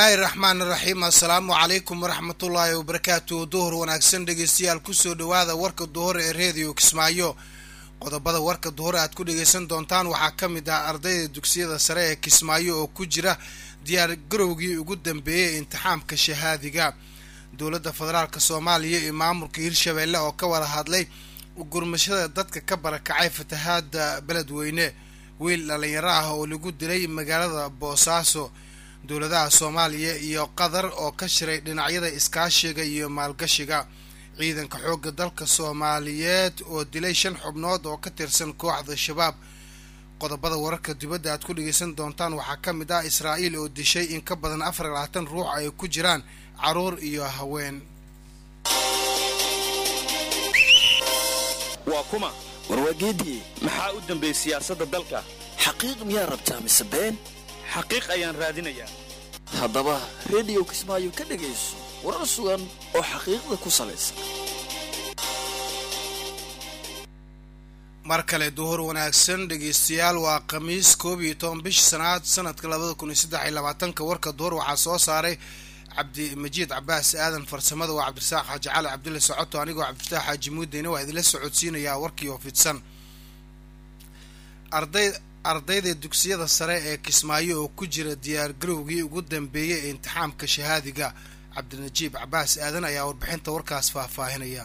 bismillaahi raxmaan raxiim assalaamu calaykum waraxmatullaahi wabarakaatu duhur wanaagsan dhegeystayaal kusoo dhawaada warka duhur ee reediyo kismaayo qodobada warka duhur aad ku dhegeysan doontaan waxaa ka mid ah ardayda dugsiyada sare ee kismaayo oo ku jira diyaar garowgii ugu dambeeyey imtixaamka shahaadiga dowladda federaalk soomaaliya iyo maamulka hirshabeelle oo ka wada hadlay gurmashada dadka ka barakacay fatahaada beledweyne wiil dhalinyaro ah oo lagu dilay magaalada boosaaso dowladaha soomaaliya iyo qatar oo ka shiray dhinacyada iskaashiga iyo maalgashiga ciidanka xoogga dalka soomaaliyeed oo dilay shan xubnood oo ka tirsan kooxda shabaab qodobada wararka dibadda aad ku dhegeysan doontaan waxaa ka mid ah israa'iil oo dishay in ka badan afar iyo labaatan ruux ay ku jiraan caruur iyo haween waa kuma warwaageedii maxaa u dambeeyey siyaasadda dalka xaqiiq miyaa rabtaa mise been xaqiiq ayaan raadinayaa haddaba rediyo kismaayo ka dhegayso warar sugan oo xaqiiqda ku salaysan mar kale duhur wanaagsan dhegeystayaal waa khamiis koob iyo toban bish sanaad sanadka labada kun iyo saddex iyo labaatanka warka duhur waxaa soo saaray cabdimajiid cabaas aadan farsamada waa cabdirasaaq xaaji cali cabdulle socoto anigoo cabdifataax xaaji muudeyne waa idinla socodsiinayaa warkii oo fidsan arday ardayda dugsiyada sare ee kismaayo oo ku jira diyaar garowgii ugu dambeeyey ee imtixaamka shahaadiga cabdinajiib cabaas aadan ayaa warbixinta warkaas faahfaahinaya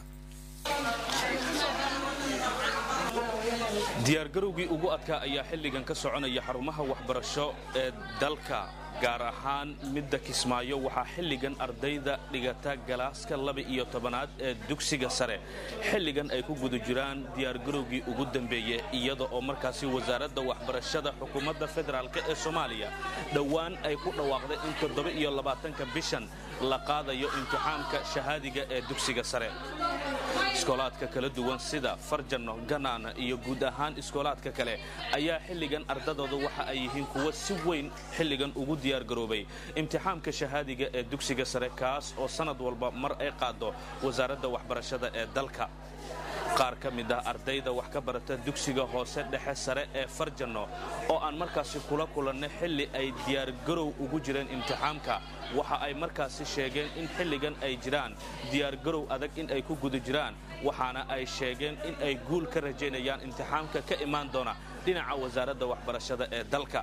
diyaargarowgii ugu adkaa ayaa xilligan ka soconaya xarumaha waxbarasho ee dalka gaar ahaan midda kismaayo waxaa xilligan ardayda dhigata galaaska laba-iyo tobanaad ee dugsiga sare xilligan ay ku guda jiraan diyaargarowgii ugu dambeeye iyada oo markaasi wasaaradda waxbarashada xukuumadda federaalk ee soomaaliya dhowaan ay ku dhawaaqday in toddoba-iyo labaatanka bishan la qaadayo imtixaamka shahaadiga ee dugsiga sare iskoolaadka kala duwan sida farjano ganaana iyo guud ahaan iskoolaadka kale ayaa xilligan ardadooda waxa ay yihiin kuwa si weyn xilligan ugu diyaargaroobay imtixaamka shahaadiga ee dugsiga sare kaas oo sanad walba mar ay qaado wasaaradda waxbarashada ee dalka qaar ka mid ah ardayda wax ka barata dugsiga hoose dhexe sare ee farjano oo aan markaasi kula kulannay xilli ay diyaargarow ugu jireen imtixaamka waxa ay markaasi sheegeen in xilligan ay jiraan diyaargarow adag in ay ku guda jiraan waxaana ay sheegeen in ay guul ka rajaynayaan imtixaamka ka imaan doona dhinaca wasaaradda waxbarashada ee dalka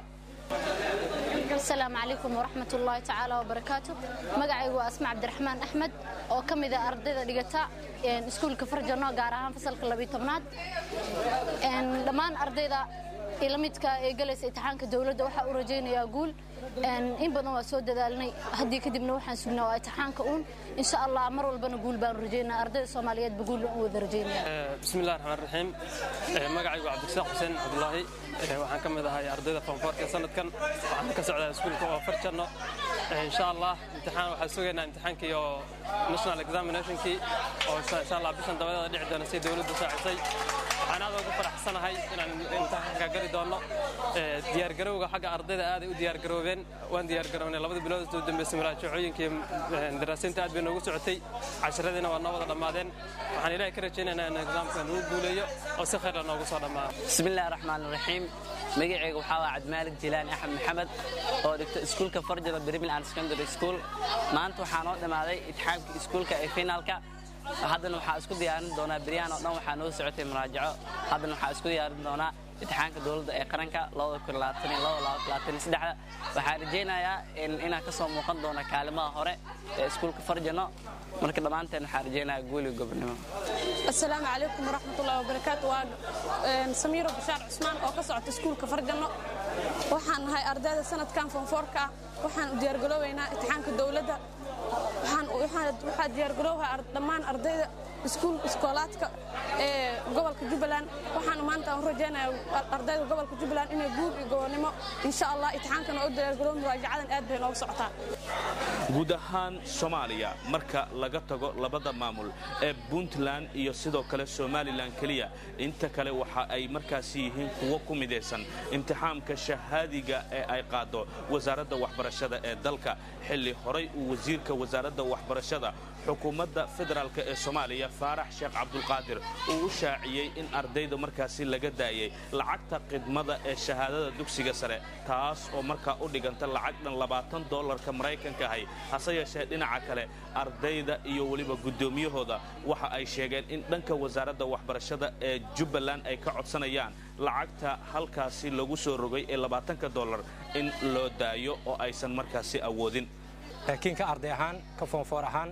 asalaamu calaykum waraxmat ullaahi tacaala wabarakaatu magacaygu waa asma cabdiraxmaan axmed oo ka mid ah ardayda dhigata iskuulka farjano gaar ahaan fasalka labiyo tobnaad dhammaan ardayda ila midka ee galaysa imtixaanka dowladda waxaa u rajaynayaa guul in badan waa soo dadaalnay haddii kadibna waxaan sugnaa waa imtixaanka uun insha allah mar walbana guul baanu rajaynaa ardayda soomaaliyeedba guul baan u wada rajaynaya bismillahi raxmaan raxiim magacaygu cabdirasaaq xuseen cabdulaahi waxaan ka mid ahay ardayda foomfoorka sanadkan waxaan ka socdaa iskuulka oo farjanno insha allah imtixaan waxaan sugaynaa imtixaankii oo national examinationkii oo insha allah bishan dabadeeda dhici doona si dowladdu saacisay waxaan aad ugu faraxsanahay inaan imtixaanka gali doono diyaargarowga xagga ardayda aaday u diyaargaroobeen waan diyaargarownay labada bilood soo dambeysay maraajacooyinkii daraasiinta aad bay noogu socotay casharadiina waa noo wada dhammaadeen waxaan ilaahay ka rajaynaynaa in nidaamka nagu guuleeyo oo si khayrla noogu soo dhammaado bismillahi raxmaan raxiim magacayga waxaa waa cabdimaalig jilaani axmed maxamed oo dhigta iskuulka farjada brimil and secondary school maanta waxaa noo dhammaaday itixaamkii iskuulka ee finaalka haddana waxaa isku diyaarin doonaa beryahan oo dhan waxaa noo socotay maraajaco haddana waxaa isku diyaarin doonaa imtixaanka dowladda ee qaranka waxaa rajaynayaa inaan ka soo muuqan doono kaalimaha hore ee iskuulka farjano marka dhammaanteen waxaa rajaynayaa guuliga gobonimo asalaamu calaykum waraxmatullahi wabarakaatu waa samiiro bashaar cusmaan oo ka socota iskuulka farjano waxaan nahay ardayda sanadkan fonfoorka ah waxaan u diyaargaloobaynaa imtixaanka dowladda waxaa diyaargalooha dhammaan ardayda iskuul iskoolaadka ee gobolka jubbaland waxaana maanta aan rajaynaya ardayda gobolka jubbaland inay guul iyo gobonnimo insha allah imtixaankana oo diyaargaloo muraajacadan aad bay noogu socotaa guud ahaan soomaaliya marka laga tago labada maamul ee puntland iyo sidoo kale somalilan keliya inta kale waxa ay markaasi yihiin kuwo ku midaysan imtixaamka shahaadiga ee ay qaado wasaaradda waxbarashada ee dalka xilli horay uu wasiirka wasaaradda waxbarashada xukuumadda federaalk ee soomaaliya faarax sheekh cabdulqaadir uu u shaaciyey in ardayda markaasi laga daayay lacagta khidmada ee shahaadada dugsiga sare taas oo markaa u dhiganta lacag dhan labaatan dolarka maraykanka ahay hase yeeshee dhinaca kale ardayda iyo weliba guddoomiyahooda waxa ay sheegeen in dhanka wasaaradda waxbarashada ee jubbaland ay ka codsanayaan lacagta halkaasi lagu soo rogay ee labaatanka dolar in loo daayo oo aysan markaasi awoodin laakiin ka arday ahaan ka foonfoor ahaan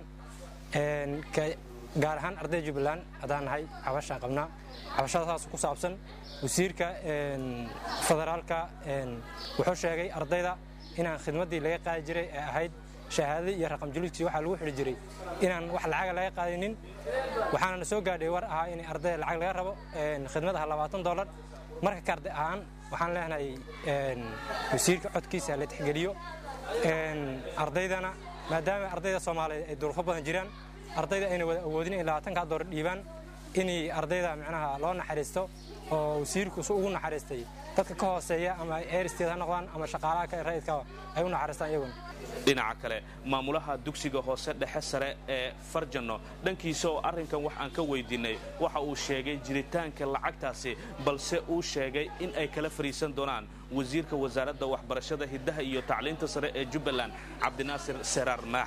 gaar ahaan arday jubbaland haddaan nahay cabashaan qabnaa cabashadaas ku saabsan wasiirka federaalka wuxuu sheegay ardayda inaan khidmaddii laga qaadi jiray ee ahayd shahaadadii iyo raqam juligtii waxaa lagu xidhi jiray inaan wax lacaga laga qaadinin waxaana soo gaadhay war ahaa in ardayda lacag laga rabo khidmad aha labaatan dolar marka ka arday ahaan waxaan leenahay wasiirka codkiisa la tixgeliyo ardaydana maadaama ardayda soomaaliyeed ay duruufo badan jiraan ardayda ayna wada awoodin in labaatankaa doolar dhiibaan inay ardayda micnaha loo naxariisto oo wasiirku su ugu naxariistay dadka ka hooseeya ama eersteed ha noqdaan ama shaqaalaha ka rayidka ay u naxariistaan iyaguna dhinaca kale maamulaha dugsiga hoose dhexe sare ee farjanno dhankiisa oo arrinkan wax aan ka weydiinnay waxa uu sheegay jiritaanka lacagtaasi balse uu sheegay in ay kala fariisan doonaan wasiirka wasaaradda waxbarashada hiddaha iyo tacliinta sare ee jubbaland cabdinaasir seraar maax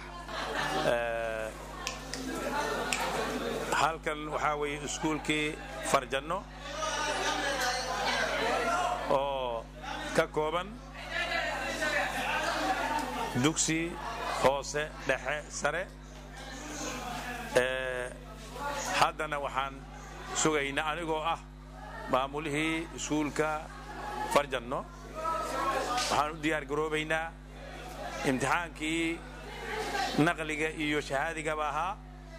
halkan waxaa weeye iskuulkii farjanno oo ka kooban dugsi hoose dhexe sare haddana waxaan sugaynaa anigoo ah maamulihii iskuulka farjanno waxaan u diyaar garoobaynaa imtixaankii naqliga iyo shahaadigaba ahaa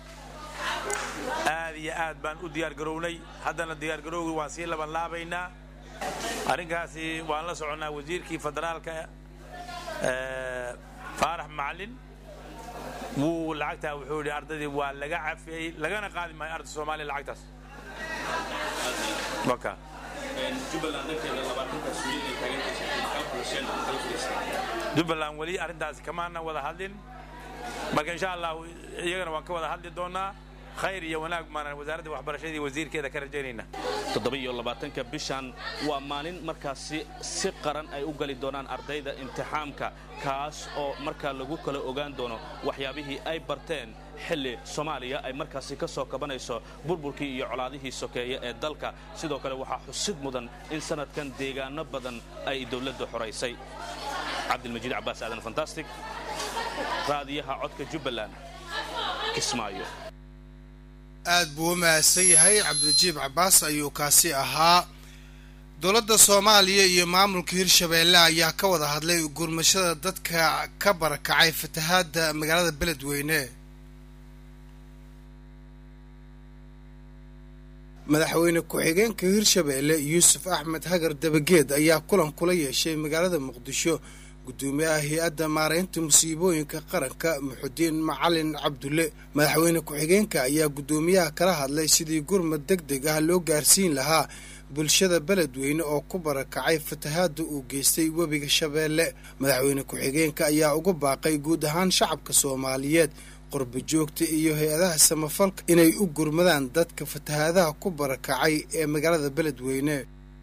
aad iyo aad baan u diyaargarownay haddana diyaargarowgi waan sii labanlaabaynaa arrinkaasi waan la soconnaa wasiirkii federaalka faarax macalin wuu lacagtaa wuxuu yidhi ardaydii waa laga cafiyey lagana qaadi maayo arday soomaaliya lacagtaas jubbaland weli arrintaasi kamaana wada hadlin marka insha allah iyagana waan ka wada hadli doonaa khayr iyo wanaag maanaan wasaaradda waxbarashadii wasiirkeeda ka rajaynaynaa toddoba-iyo labaatanka bishan waa maalin markaasi si qaran ay u gali doonaan ardayda imtixaamka kaas oo markaa lagu kala ogaan doono waxyaabihii ay barteen xilli soomaaliya ay markaasi ka soo kabanayso burburkii iyo colaadihii sokeeye ee dalka sidoo kale waxaa xusid mudan in sanadkan deegaano badan ay dowladdu xoraysay cabdilmajiid cabbaas aadan fantastic raadiyaha codka jubbaland kismaayo aad buu u mahadsan yahay cabdinajiib cabbaas ayuu kaasi ahaa dowladda soomaaliya iyo maamulka hirshabeelle ayaa ka wada hadlay gurmashada dadka ka barakacay fatahaadda magaalada beledweyne madaxweyne ku-xigeenka hirshabeelle yuusuf axmed hagar dabageed ayaa kulan kula yeeshay magaalada muqdisho gudoomiyaha hay-adda maaraynta musiibooyinka qaranka muxudiin macalin cabdulle madaxweyne ku-xigeenka ayaa guddoomiyaha kala hadlay sidii gurmad deg deg ah loo gaarsiin lahaa bulshada beledweyne oo ku barakacay fatahaadda uu geystay webiga shabeelle madaxweyne ku-xigeenka ayaa uga baaqay guud ahaan shacabka soomaaliyeed qorba joogta iyo hay-adaha samafalka inay u gurmadaan dadka fatahaadaha ku barakacay ee magaalada beledweyne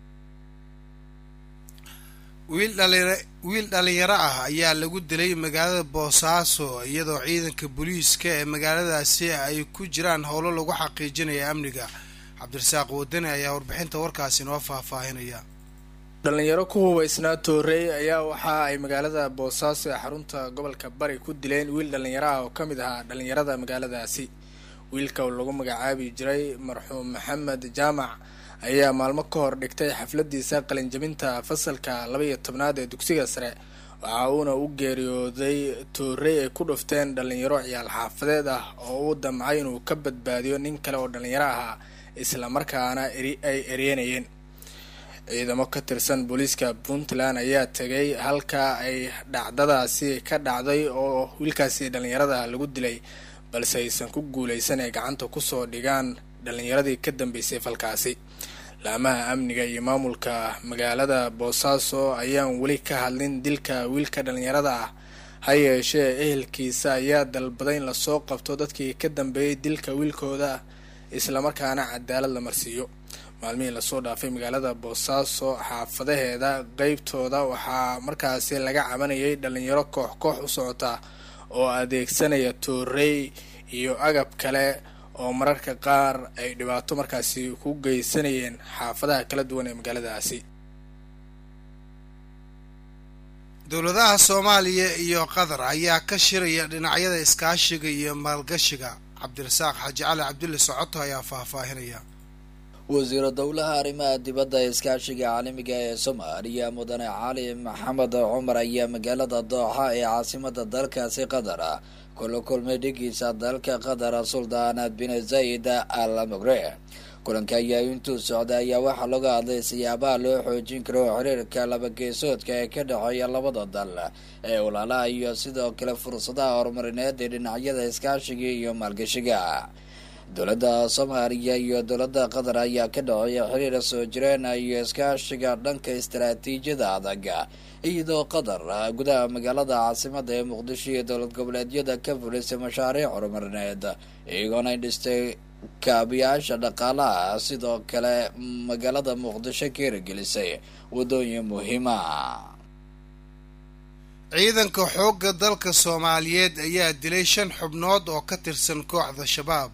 wiil dhallinyaro ah ayaa lagu dilay magaalada boosaaso iyadoo ciidanka booliiska ee magaaladaasi ay ku jiraan howlo lagu xaqiijinaya amniga cabdirasaaq wadani ayaa warbixinta warkaasi noo faahfaahinaya dhallinyaro ku hubaysnaa toorey ayaa waxa ay magaalada boosaaso ee xarunta gobolka bari ku dileen wiil dhallinyaro ah oo ka mid ahaa dhallinyarada magaaladaasi wiilka lagu magacaabi jiray marxuum maxamed jaamac ayaa maalmo ka hor dhigtay xafladiisa qalinjabinta fasalka labaiyo tobnaad ee dugsiga sare waxa uuna u geeriyooday toorey ay ku dhufteen dhallinyaro ciyaal xaafadeed ah oo uu damcay inuu ka badbaadiyo nin kale oo dhallinyaro ahaa isla markaana ay eryanayeen ciidamo ka tirsan booliiska puntland ayaa tegay halka ay dhacdadaasi ka dhacday oo wiilkaasi dhalinyarada lagu dilay balse aysan ku guuleysan ee gacanta kusoo dhigaan dhalinyaradii ka dambeysay falkaasi laamaha amniga iyo maamulka magaalada boosaaso ayaan weli ka hadlin dilka wiilka dhalinyarada ah ha yeeshee ehelkiisa ayaa dalbaday in lasoo qabto dadkii ka dambeeyay dilka wiilkooda islamarkaana cadaalad la marsiiyo maalmihii lasoo dhaafay magaalada boosaaso xaafadaheeda qeybtooda waxaa markaasi laga cabanayay dhalinyaro koox koox u socota oo adeegsanaya toorey iyo agab kale oo mararka qaar ay dhibaato markaasi ku geysanayeen xaafadaha kala duwan ee magaaladaasi dowladaha soomaaliya iyo qatar ayaa ka shiraya dhinacyada iskaashiga iyo maalgashiga cabdirasaaq xaaji cali cabdulle socoto ayaa faahfaahinaya wasiiro dowlaha arrimaha dibadda ee iskaashiga caalamiga ee soomaaliya mudane cali maxamed cumar ayaa magaalada dooxa ee caasimada dalkaasi qatar kula kulmay dhigiisa dalka qatar suldaanad bin zayid al mugre kulanka ayaa intuu socday ayaa waxaa laga hadlay siyaabaha loo xoojin karo xiriirka labageesoodka ee ka dhexeeya labada dal ee walaalaha iyo sidoo kale fursadaha horumarineed ee dhinacyada iskaashiga iyo maalgashiga dowladda soomaaliya iyo dowladda qatar ayaa ka dhexeeya xiriir soo jireen iyo iskaashiga dhanka istaraatiijiyada adag iyadoo qatar gudaha magaalada caasimada ee muqdisho iyo dowlad goboleedyada ka fulisay mashaariic horumarineed iyagoona dhistay kaabiyaasha dhaqaalaha sidoo kale magaalada muqdisho ka hirgelisay waddooyin muhiima ciidanka xoogga dalka soomaaliyeed ayaa dilay shan xubnood oo ka tirsan kooxda shabaab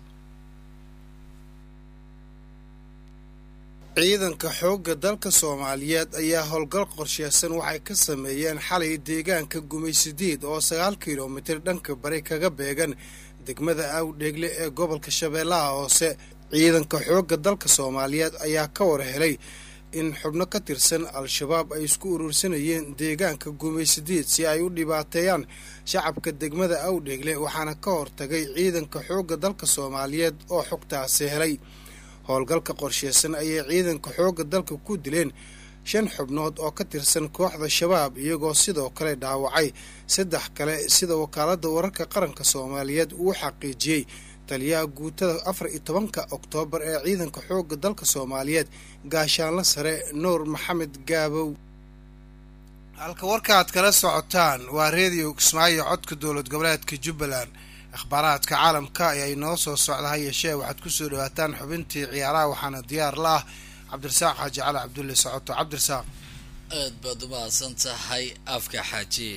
ciidanka xoogga dalka soomaaliyeed ayaa howlgal qorsheysan waxay ka sameeyeen xalay deegaanka gumaysidiid oo sagaal kilomitir dhanka bari kaga beegan degmada awdheegle ee gobolka shabeellaha hoose ciidanka xoogga dalka soomaaliyeed ayaa ka war helay in xubno ka tirsan al-shabaab ay isku urursanayeen deegaanka gumaysidiid si ay u dhibaateeyaan shacabka degmada awdheegle waxaana ka hortagay ciidanka xoogga dalka soomaaliyeed oo xogtaasi helay howlgalka qorsheysan ayay ciidanka xoogga dalka ku dileen shan xubnood oo ka tirsan kooxda shabaab iyagoo sidoo kale dhaawacay saddex kale sida wakaaladda wararka qaranka soomaaliyeed uu xaqiijiyey taliyaha guutada afar iyo tobanka oktoobar ee ciidanka xoogga dalka soomaaliyeed gaashaanla sare nuur maxamed gaabow halka warkaaad kala socotaan waa reediyo kismaayo codka dowlad goboleedka jubbaland akhbaaraadka caalamka ayay noo soo socda ha yeeshee waxaad ku soo dhawaataan xubintii ciyaaraha waxaana diyaar la ah cabdirasaaq xaaji cali cabdulle socoto cabdirasaaq aad baad u mahadsan tahay afka xaaji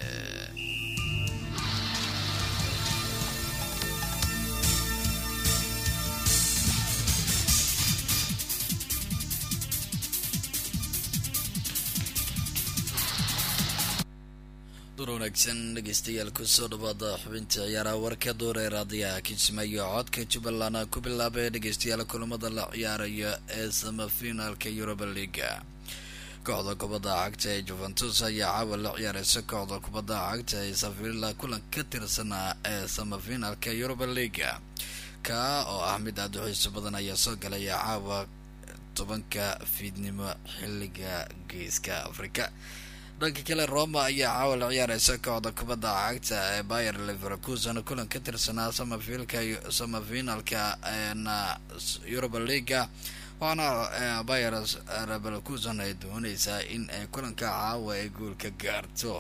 dur wanaagsan dhegeystayaal kusoo dhawaada xubinta ciyaaraha warka doore raadiyaha kismaayo codka jubbaland ku bilaabay dhegeystayaal kulamada la ciyaaraya ee samafinaalka yuruba liga kooxda kubadda cagta ee juventus ayaa caawa la ciyaareysa kooxda kubadda cagta ee savilla kulan ka tirsanaa ee samafinaalka yuruba liga ka oo ah mid aada u xiiso badan ayaa soo galaya caawa tobanka fiidnimo xilliga geeska afrika dhanka kale roma ayaa caawa la ciyaareysa kooxda kubadda cagta ee bayer leverkusen kulan ka tirsanaa samafilka samafinalka na europa leaga waxaana bayer leverkusen ay dooneysaa in ay kulanka caawa ay guul ka gaarto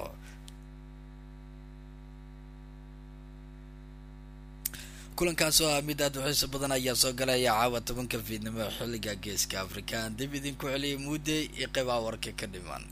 kulankaas oo ah mid aada u xiiso badan ayaa soo galaya caawa tobanka fiidnimo xilliga geeska afrika aan dib idinku celiyay muudey iyo qeybaha warka ka dhiman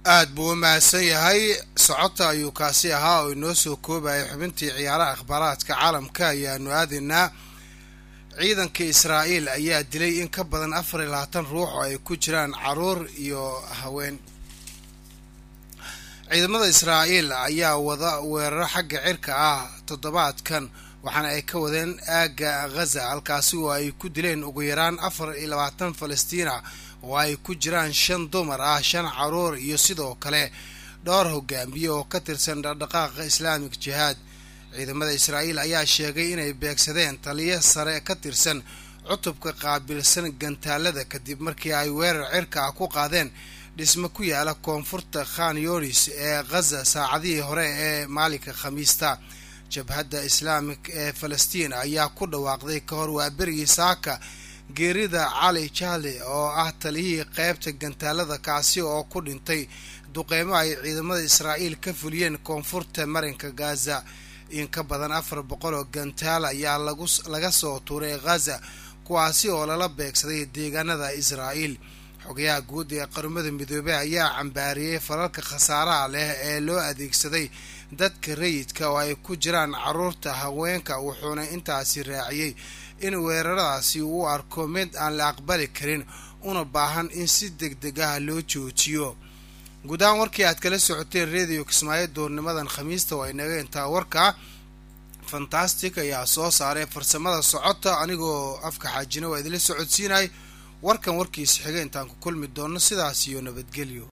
aada buu u mahadsan yahay socota ayuu kaasi ahaa oo inoo soo koobayay xubintii ciyaaraha akhbaaraadka caalamka ayaanu aadaynaa ciidanka israa'iil ayaa dilay in ka badan afar iyo labaatan ruux oo ay ku jiraan caruur iyo haween ciidamada israa'iil ayaa wada weeraro xagga cirka ah toddobaadkan waxaana ay ka wadeen aagga ghaza halkaasi oo ay ku dileen ugu yaraan afar iyo labaatan falastiina oo ay ku jiraan shan dumar ah shan caruur iyo sidoo kale dhowr hogaamiye oo ka tirsan dhaqdhaqaaqa islaamik jihaad ciidamada israa'iil ayaa sheegay inay beegsadeen taliyo sare ka tirsan cutubka qaabilsan gantaalada kadib markii ay weerar cirka ah ku qaadeen dhisme ku yaala koonfurta khan yonis ee ghaza saacadihii hore ee maalinka khamiista jabhadda islaamik ee falastiin ayaa ku dhawaaqday ka hor waaberigii saaka geerida cali jahli oo ah taliyihii qeybta gantaalada kaasi oo ku dhintay duqeymo ay ciidamada israa'iil ka fuliyeen koonfurta marinka gaza in ka badan afar boqol oo gantaal ayaa laga soo tuuray ghaza kuwaasi oo lala beegsaday deegaanada israa'iil xogayaha guud ee qaramada midoobey ayaa cambaariyey falalka khasaaraha leh ee loo adeegsaday dadka rayidka oo ay ku jiraan caruurta haweenka wuxuuna intaasi raaciyey in weeraradaasi uu arko mid aan la aqbali karin una baahan in si deg deg ah loo joojiyo guud ahaan warkii aad kala socoteen radio kismaayo doornimadan khamiista oo inaga intaa warka fantastic ayaa soo saaray farsamada socota anigoo afka xaajina waa idinla socodsiinay warkan warkiisa xiga intaan ku kulmi doonno sidaas iyo nabadgelyo